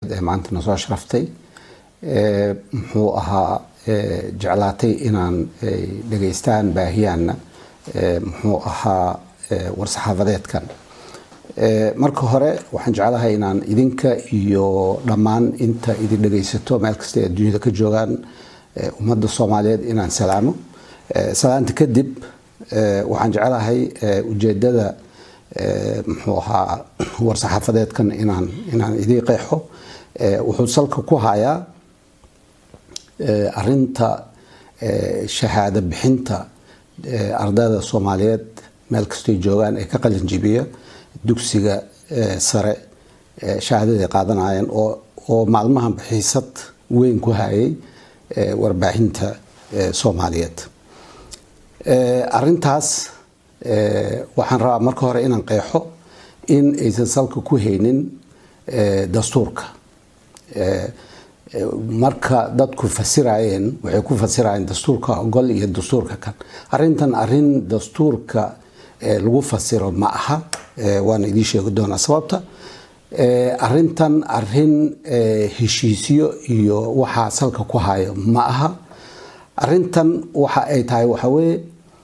maanta na soo sharaftay muxuu ahaa jeclaatay inaan dhegaystaan baahiyaanna muxuu ahaa war-saxaafadeedkan marka hore waxaan jeclahay inaan idinka iyo dhammaan inta idin dhegaysato meel kasta ee adduunyada ka joogaan ummadda soomaaliyeed inaan salaamo salaanta kadib waxaan jeclahay ujeedada muxuu ahaa war-saxaafadeedkan inaan inaan idii qeexo wuxuu salka ku hayaa arinta shahaado bixinta ardayda soomaaliyeed meel kastoy joogaan ee ka qalin jibiya dugsiga sare shahaadaday qaadanayeen oo maalmahan xiisad weyn ku hayay warbaahinta soomaaliyeed arintaas waxaan rabaa marka hore inaan qeexo in aysan salka ku haynin dastuurka marka dadku fasirayeen waxay ku fasirayeen dastuurka ogol iyo dastuurka kan arintan arin dastuurka lagu fasiro ma aha waana idiin sheegi doonaa sababta arintan arin heshiisyo iyo waxaa salka ku hayo ma aha arintan waxa ay tahay waxa weye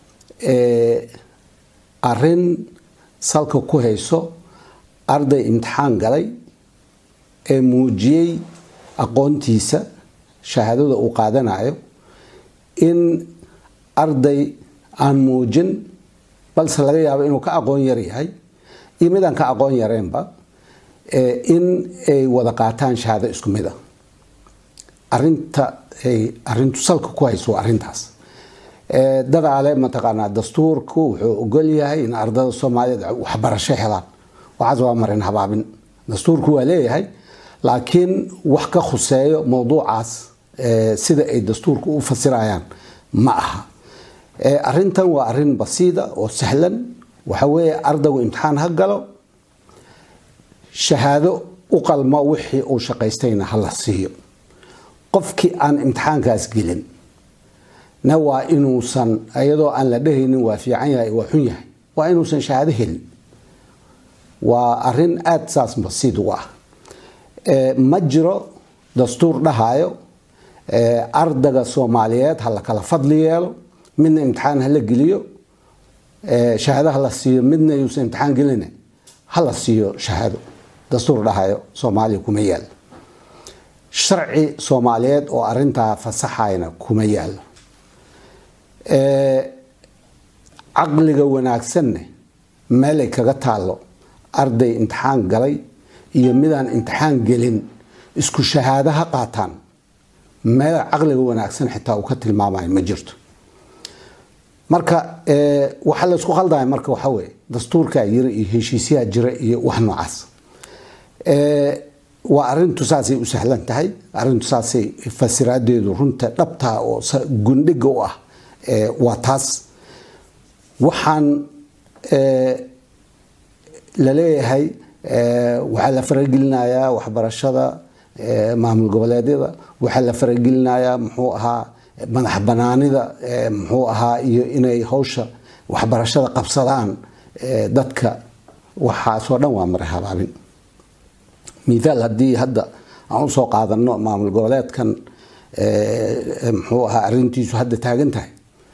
arin salka ku hayso arday imtixaan galay ee muujiyey aqoontiisa shahaadada uu qaadanayo in arday aan muujin balse laga yaabo inuu ka aqoon yar yahay iyo midaan ka aqoon yareenba in ay wada qaataan shahaado isku mid a arinta ay arintu salka ku hayso waa arintaas dadaale mataqaanaa dastuurku wuxuu ogol yahay in ardada soomaaliyeed waxbarasho helaan waxaas waa marin habaabin dastuurku waa leeyahay laakiin wax ka khuseeyo mowduucaas sida ay dastuurka u fasirayaan ma aha arintan waa arin basiida oo sahlan waxa weeye ardaygu imtixaan ha galo shahaado u qalmo wixii uu shaqaystayna ha la siiyo qofkii aan imtixaankaas gelin na waa inuusan iyadoo aan la dhehaynin waa fiican yahay waa xun yahay waa inuusan shahaado helin waa arin aada saas basiid uga ah ma jiro dastuur dhahayo ardayga soomaaliyeed ha la kala fadli yeelo midna imtixaan hala geliyo shahaado hala siiyo midna yuusan imtixaan gelin hala siiyo shahaado dastuur dhahayo soomaaliya kuma yaalo sharci soomaaliyeed oo arintaa fasaxayna kuma yaalo caqliga wanaagsanne meelay kaga taalo arday imtixaan galay iyo midaan imtixaan gelin isku shahaado ha qaataan meel caqliga wanaagsan xitaa uu ka tilmaamayo ma jirto marka waxaa la isku khaldaya marka waxa weye dastuurkaa jira iyo heshiisyaha jira iyo wax noocaas waa arintu saasay u sahlan tahay arintu saasay fasiraadeedu runta dhabtaa oo gundhiga u ah waa taas waxaan laleeyahay waxaa la faragelinayaa waxbarashada maamul goboleedyada waxaa la faragelinayaa muxuu ahaa madax banaanida muxuu ahaa iyo inay hawsha waxbarashada qabsadaan dadka waxaasoo dhan waa mara habaabin mithaal haddii hadda aan usoo qaadano maamul goboleedkan muxuu ahaa arintiisu hadda taagan tahay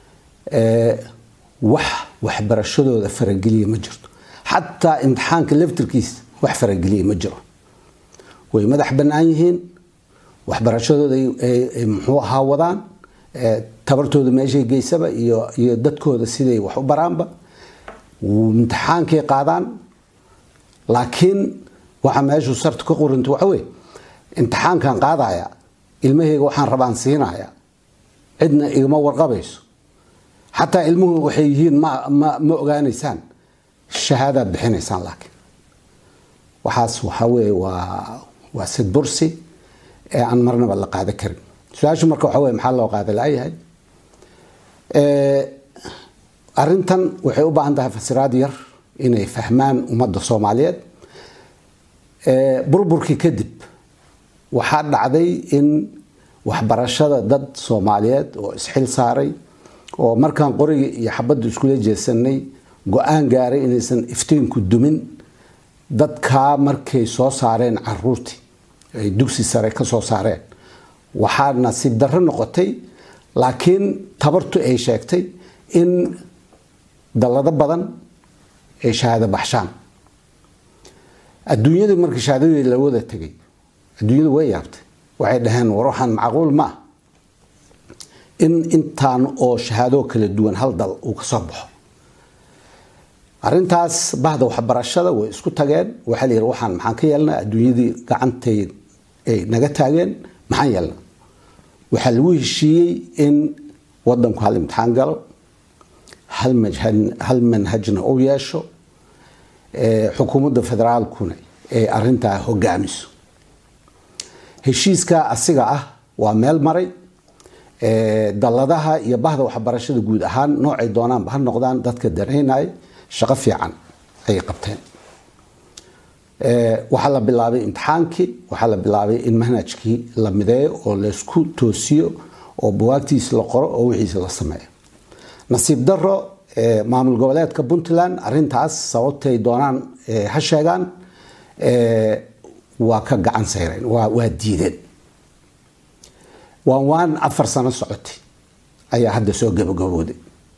wax waxbarashadooda farageliya ma jirto xataa imtixaanka laftirkiisa wax farageliya ma jiro way madax bannaan yihiin waxbarashadooda muxuu ahaa wadaan tabartooda meeshay geysaba iyo iyo dadkooda siday wax u baraanba imtixaankay qaadaan laakiin waxaa meeshu sartu ka qoranta waxa weye imtixaankan qaadaya ilmahayga waxaan rabaan siinaya cidna igama warqabayso xataa ilmuhu waxay yihiin ma ma ogaanaysaan shahaadaad bixinaysaan laakiin waxaas waxaa weye waa waa sidbursi ee aan marnaba la qaada karin su-aashu marka waxa weye maxaa loo qaada laayahay arintan waxay u baahan tahay fasiraad yar inay fahmaan ummadda soomaaliyeed burburkii kadib waxaa dhacday in waxbarashada dad soomaaliyeed oo isxil saaray oo markaan qorigii iyo xabadda iskula jeesanay go-aan gaaray inaysan iftiinku dumin dadkaa markay soo saareen caruurtii ay dugsi sare ka soo saareen waxaa nasiib darro noqotay laakiin tabartu ay sheegtay in dallado badan ay shahaado baxshaan adduunyadu markii shahaadadii la wada tegay adduunyadu way yaabtay waxay dhaheen war waxaan macquul ma ah in intaan oo shahaadoo kala duwan hal dal uu ka soo baxo arrintaas bahda waxbarashada way isku tageen waxaa la yidhi waxaan maxaan ka yeelnaa adduunyadii gacantay ay naga taageen maxaan yeelnaa waxaa lagu heshiiyey in wadanku hal imtixaan galo hal manhajna u yeesho xukuumadda federaalkuna ay arintaa hogaamiso heshiiska asiga ah waa meel maray dalladaha iyo bahda waxbarashada guud ahaan noocay doonaanba ha noqdaan dadka danaynaya shaqo fiican ayay qabteen waxaa la bilaabay imtixaankii waxaa la bilaabay in manhajkii la mideeyo oo laysku toosiyo oo buwaagtiisa la qoro oo wixiisa la sameeyo nasiib daro maamul goboleedka puntland arintaas sababtay doonaan ha sheegaan waa ka gacan sayreen waa diideen waan waan afar sano socotay ayaa hadda soo gabagabooday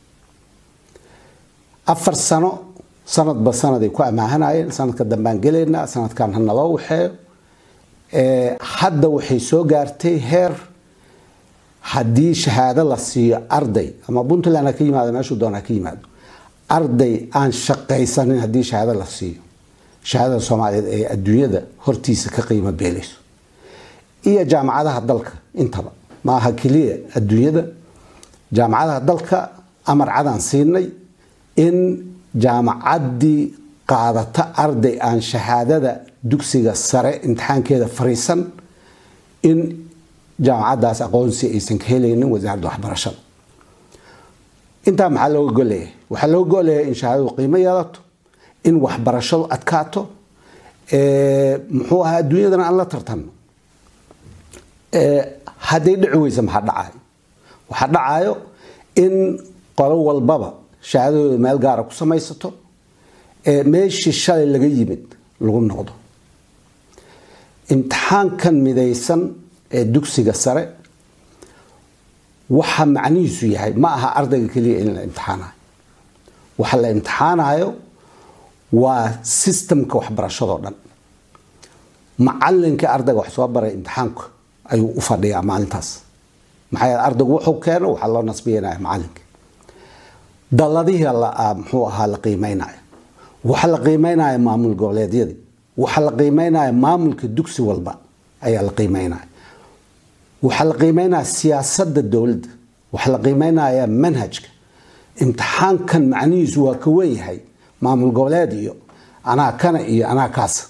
afar sano sanadba sanaday ku amaahanayeen sanadka dambaan gelaynaa sanadkan hanaloo waxeeyo hadda waxay soo gaartay heer haddii shahaado la siiyo arday ama puntland ha ka yimaado meeshuu doona ha ka yimaado arday aan shaqaysanin haddii shahaado la siiyo shahaadada soomaaliyeed ee adduunyada hortiisa ka qiimo beelayso iyo jaamacadaha dalka intaba maaha keliya adduunyada jaamacadaha dalka amar cadaan siinay in jaamacaddii qaadata arday aan shahaadada dugsiga sare imtixaankeeda fariisan in jaamacaddaas aqoonsi aysan ka helaynin wasaaradda waxbarashada intaa maxaa looga goleeyahay waxaa looga goleeyahay in shahaadadu qiimo yeelato in waxbarashadu adkaato muxuu ahaa adduunyadana aan la tartanno hadday dhici weysa maxaa dhacayo waxaa dhacayo in qolo walbaba shahaadadooda meel gaara ku samaysato meeshii shalay laga yimid lagu noqdo imtixaankan midaysan ee dugsiga sare waxa macnihiisu yahay ma aha ardayga keliya in la imtixaanayo waxa la imtixaanayo waa sistamka waxbarashadoo dhan macalinka ardayga wax soo baray imtixaanka ayuu u fadhiyaa maalintaas maxaa yeele ardaygu wuxuu keeno waxaa loo nasbiyanaya macalinka daladihii muxuu ahaa la qiimeynaya waxa la qiimeynaya maamul goboleedyadii waxa la qiimeynaya maamulka dugsi walba ayaa la qiimeynaya waxaa la qiimeynaya siyaasadda dowladda waxaa la qiimeynaya manhajka imtixaankan macnihiisu waa ka wen yahay maamul goboleed iyo anaa kana iyo anaa kaasa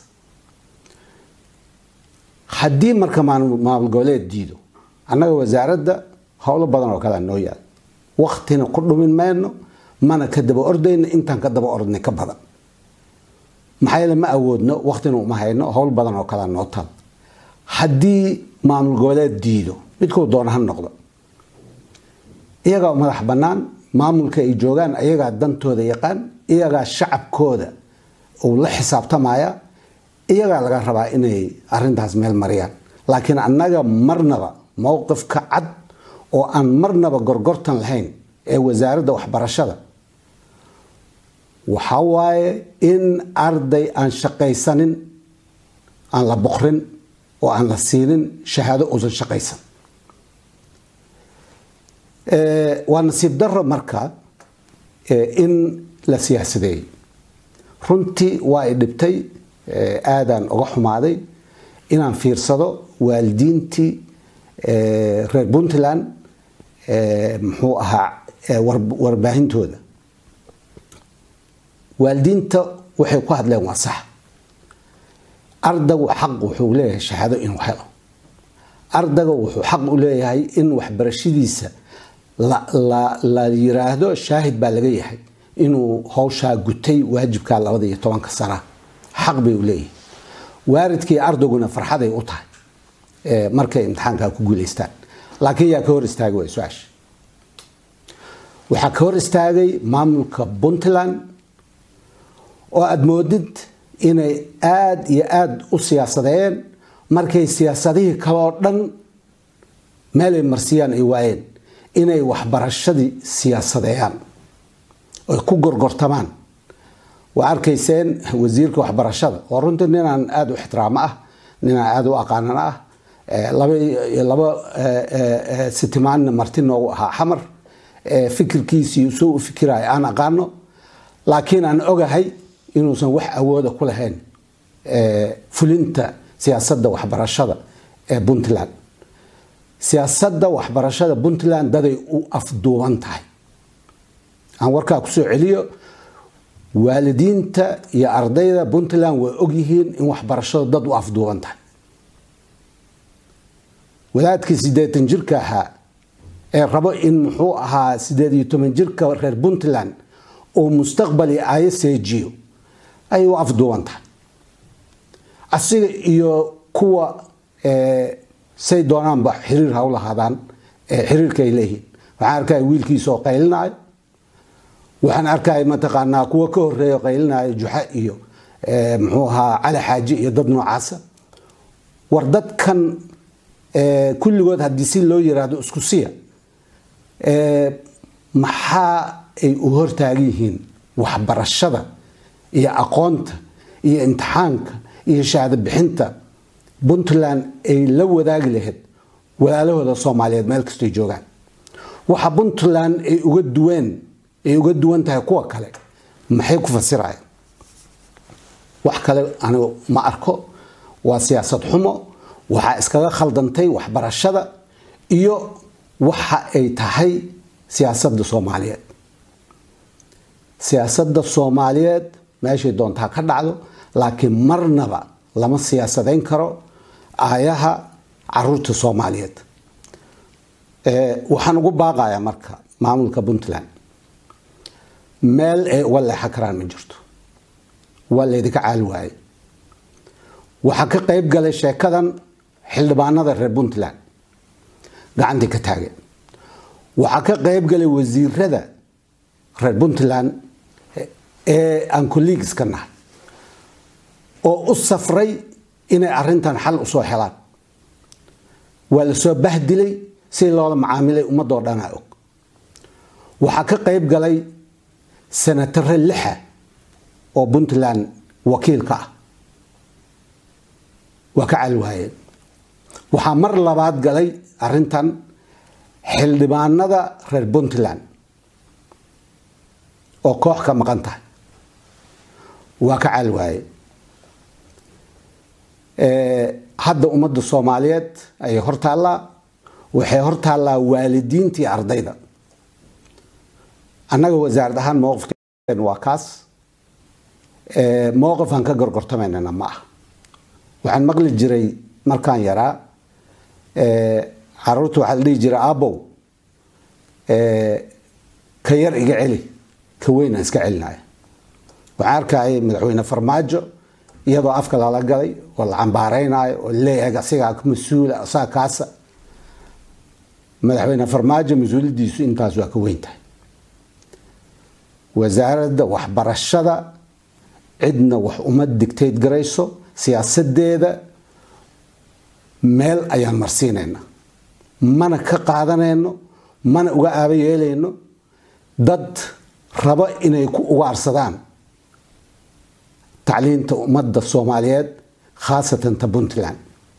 haddii marka maamul goboleed diido annaga wasaaradda howlo badan oo kalea noo yaal waktina ku dhumin mayno mana ka daba ordayno intaan ka daba ordnay ka badan maxaa yeele ma awoodno waktina uma hayno howl badan oo kalea noo taal haddii maamul goboleed diido midkuu doona ha noqdo iyagaa madax bannaan maamulka ay joogaan iyagaa dantooda yaqaan iyagaa shacabkooda uu la xisaabtamaya iyagaa laga rabaa inay arintaas meel mariyaan laakiin annaga marnaba mowqifka cad oo aan marnaba gorgortan lahayn ee wasaaradda waxbarashada waxaa waaye in arday aan shaqaysanin aan la boqrin oo aan la siinin shahaado uusan shaqaysan waa nasiib daro marka in la siyaasadeeyey runtii waa i dhibtay aadaan uga xumaaday inaan fiirsado waalidiintii reer puntland muxuu ahaa warbaahintooda waalidiinta waxay ku hadleen waa sax ardaygu xaq wuxuu leeyahay shahaado inuu helo ardayga wuxuu xaq u leeyahay in waxbarashadiisa la yiraahdo shaahid baa laga yahay inuu howshaa gutay waajibkaa labada iyo tobanka sana xaq bay u leeyihin waaridkii ardayguna farxaday u tahay markay imtixaankaa ku guulaystaan laakiin yaa ka hor istaagay waa su-aasha waxaa ka hor istaagay maamulka puntland oo aada moodid inay aada iyo aada u siyaasadeeyeen markay siyaasadihii kaleoo dhan meelay marsiyaan ay waayeen inay waxbarashadii siyaasadeeyaan oy ku gorgortamaan waa arkayseen wasiirka waxbarashada oo runtii ninaan aada u ixtiraamo ah ninaan aada u aqaanan ah laba sitimaanna marti noogu ahaa xamar fikirkiisii soo u fikiraya aan aqaano laakiin aan ogahay inuusan wax awooda ku lahayn fulinta siyaasadda waxbarashada ee puntland siyaasadda waxbarashada puntland daday u afduuban tahay aan warkaa kusoo celiyo waalidiinta iyo ardayda puntland way ogyihiin in waxbarashada dad u afduuban tahay wadaadkii siddeetan jirka ahaa ee rabo in muxuu ahaa siddeed iyo toban jirka reer puntland uu mustaqbali aayo seejiyo ayay u afduuban tahay asiga iyo kuwa say doonaanba xiriir ha u lahaadaan xiriirka ay leeyihiin waxaan arkaya wiilkiisa oo qaylinayo waxaan arkaya mataqaanaa kuwa ka horeeya qaylinayo juxa iyo muxuu ahaa cali xaaji iyo dad noocaasa war dadkan kulligood haddii si loo yiraahdo isku siya maxaa ay u hortaagan yihiin waxbarashada iyo aqoonta iyo imtixaanka iyo shahaado bixinta puntland ay la wadaagi lahayd walaalahooda soomaaliyeed meel kastay joogaan waxa puntland ay uga duween ay uga duwan tahay kuwa kale maxay ku fasirayaan wax kale anigu ma arko waa siyaasad xumo waxaa iskaga khaldantay waxbarashada iyo waxa ay tahay siyaasadda soomaaliyeed siyaasadda soomaaliyeed meeshay doontaa ka dhacdo laakiin marnaba lama siyaasadayn karo aayaha caruurta soomaaliyeed waxaan ugu baaqayaa marka maamulka puntland meel ay uga leexan karaan ma jirto waa laydinka caali waaye waxaa ka qayb galay sheekadan xildhibaanada reer puntland gacantii ka taageen waxaa ka qayb galay wasiirada reer puntland ee aan colleagueska nahay oo u safray inay arintan xal usoo helaan waa la soo bahdilay si loola macaamilay ummadoo dhanaa og waxaa ka qayb galay senatare lixa oo puntland wakiilka ah waa ka cali waayeen waxaa mar labaad galay arintan xildhibaanada reer puntland oo koox ka maqan tahay waa ka cali waaye hadda ummadda soomaaliyeed ayay hortaallaa waxay hortaallaa waalidiintii ardayda annaga wasaarad ahaan mowqifkeen waa kaas mowqif aan ka gorgortamaynana ma ah waxaan maqli jiray markaan yaraa caruurta waxaa la dhihi jiray aabow ka yar iga celi ka weyn aan iska celinaya waxaan arkayay madaxweyne farmaajo iyadoo afka lala galay oo la cambaareynayo oo leeyahay asigaa mas-uula asaga kaasa madaxweyne farmaajo mas-uuliyadiisu intaas waa ka weyn tahay wasaaradda waxbarashada cidna wax uma digtayd garayso siyaasadeeda meel ayaan marsiinayna mana ka qaadanayno mana uga aaba yeelayno dad rabo inay ku ugaarsadaan tacliinta ummadda soomaaliyeed khaasatan ta puntland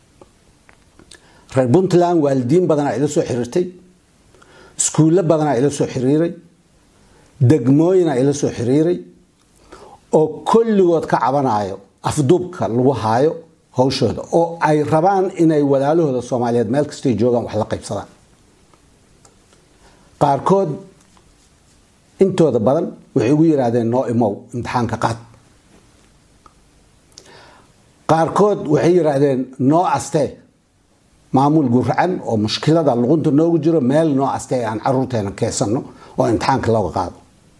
reer puntland waalidiin badanaa ila soo xiriirtay iskuullo badanaa ila soo xiriiray degmooyinaa ila soo xiriiray oo kulligood ka cabanayo afduubka lagu haayo hawshooda oo ay rabaan inay walaalahooda soomaaliyeed meel kastay joogaan wax la qaybsadaan qaarkood intooda badan waxay ugu yidhaahdeen noo imow imtixaanka qaad qaarkood waxay yidhaahdeen noo astee maamul guracan oo mushkilada luqunta noogu jiro meel noo astee aan caruurteena keesanno oo imtixaanka looga qaado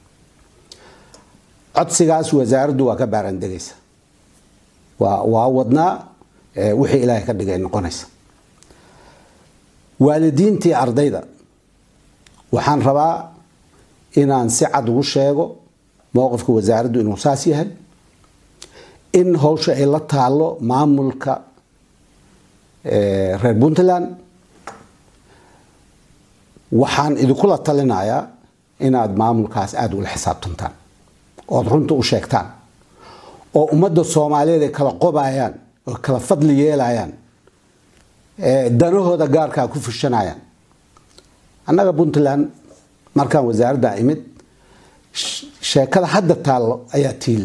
codsigaas wasaaraddu waa ka baarandegaysa waa wadnaa wixii ilaahay ka dhigay noqonaysa waalidiintii ardayda waxaan rabaa inaan si cad ugu sheego mowqifka wasaaraddu inuu saas yahay in hawsha ay la taalo maamulka reer puntland waxaan idinkula talinayaa inaad maamulkaas aada ula xisaabtantaan ood runta u sheegtaan oo ummadda soomaaliyeed ay kala qobayaan oo kala fadli yeelayaan danahooda gaarkaa ku fushanayaan annaga puntland markaan wasaaradda imid sheekada hadda taallo ayaa tiile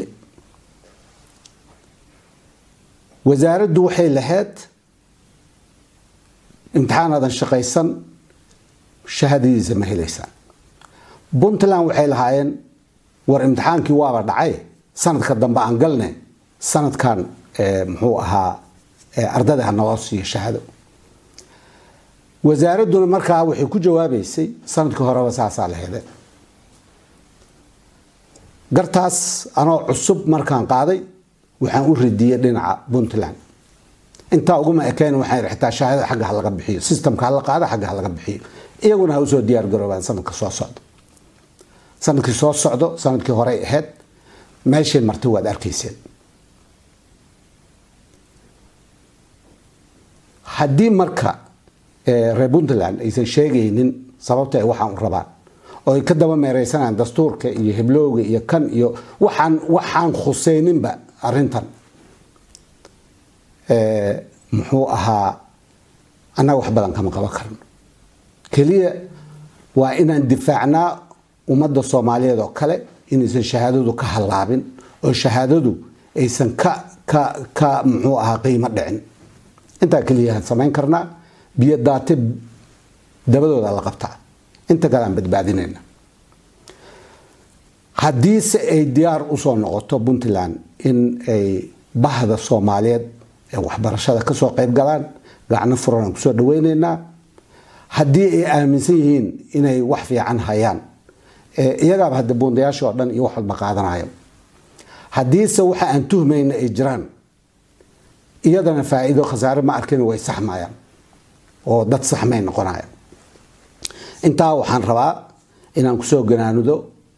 wasaaraddu waxay lahayd imtixaanaadan shaqaysan shahadadiisa ma helaysaan puntland waxay lahaayeen war imtixaankii waaba dhacay sanadka dambe aan galne sanadkan muxuu ahaa ardada ha naloo siiyo shahaado wasaaradduna markaa waxay ku jawaabaysay sanadkii horeba saasaa la hele gartaas anoo cusub markaan qaaday waxaan u ridiyey dhinaca puntland intaa uguma ekeen waxaan xitaa shahaadada xagga ha laga bixiyo systemka ha la qaada xagga ha laga bixiyo iyaguna ha usoo diyaar garoobaan sanadka soo socdo sanadkii soo socdo sanadkii horey ahayd meeshay martay waad arkayseen haddii marka reer puntland aysan sheegaynin sababta ay waxaan u rabaan oo ay ka daba meereysanayaan dastuurka iyo hiblowga iyo kan iyo waxaan waxaan khuseyninba arintan muxuu ahaa annaga wax badan kama qaban karno keliya waa inaan difaacnaa ummadda soomaaliyeed oo kale inaysan shahaadadu ka hallaabin oo shahaadadu aysan ka ka ka muxuu ahaa qiimo dhicin intaa keliya samayn karnaa biyo daate dabadooda la qabtaa inta kale aan badbaadinayna haddiise ay diyaar usoo noqoto puntland in ay bahda soomaaliyeed ee waxbarashada kasoo qayb galaan gacno furan aan kusoo dhaweyneynaa haddii ay aaminsan yihiin inay wax fiican hayaan iyagaaba hadda buundayaasha oo dhan iyo wax walba qaadanayo haddiise waxa aan tuhmayna ay jiraan iyadana faa-iido khasaare ma arkin way saxmayaan oo dad saxmay noqonaya intaa waxaan rabaa inaan kusoo ganaanudo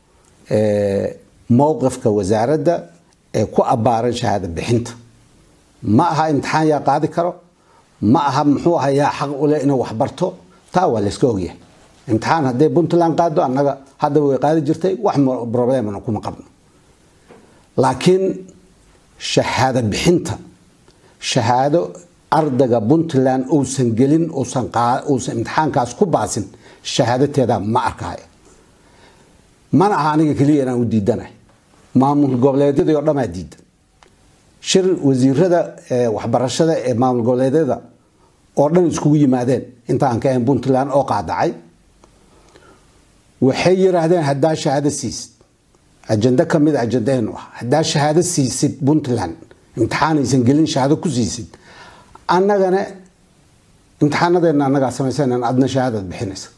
mowqifka wasaaradda ee ku abbaaran shahaado bixinta ma aha imtixaan yaa qaadi karo ma aha muxuu aha yaa xaq u leh inuu waxbarto taa waa layska ogyahay imtixaan hadday puntland qaado annaga haddaba way qaadi jirtay wax problemana kuma qabno laakiin shahaado bixinta shahaado ardayga puntland uusan gelin uusan imtixaankaas ku baasin shahaadateeda ma arkaayo mana aha aniga keliya inaan u diidanahay maamul goboleedyadii oo dhamaa diidan shir wasiirada waxbarashada ee maamul goboleedyada oo dhan iskugu yimaadeen intaan ka ahayn puntland oo qaadacay waxay yiraahdeen haddaa shahaado siisid ajando kamid a ajandaheenu ah haddaa shahaado siisid puntland imtixaanaysan gelin shahaado ku siisid annagana imtixaanadeena annagaa samaysan adna shahaadaad bixinaysa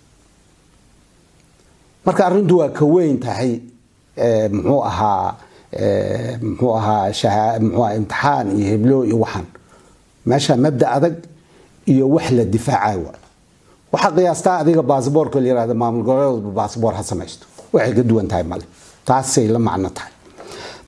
marka arrintu waa ka weyn tahay muxuu ahaa muxuu ahaa muxuu ahaa imtixaan iyo heblo iyo waxaan meesha mabda adag iyo wax la difaacay waay waxaa qiyaastaa adiga baasboorka la yirahda maamul goboleedba baasboor ha samaysto waxay ka duwan tahay male taasay la macno tahay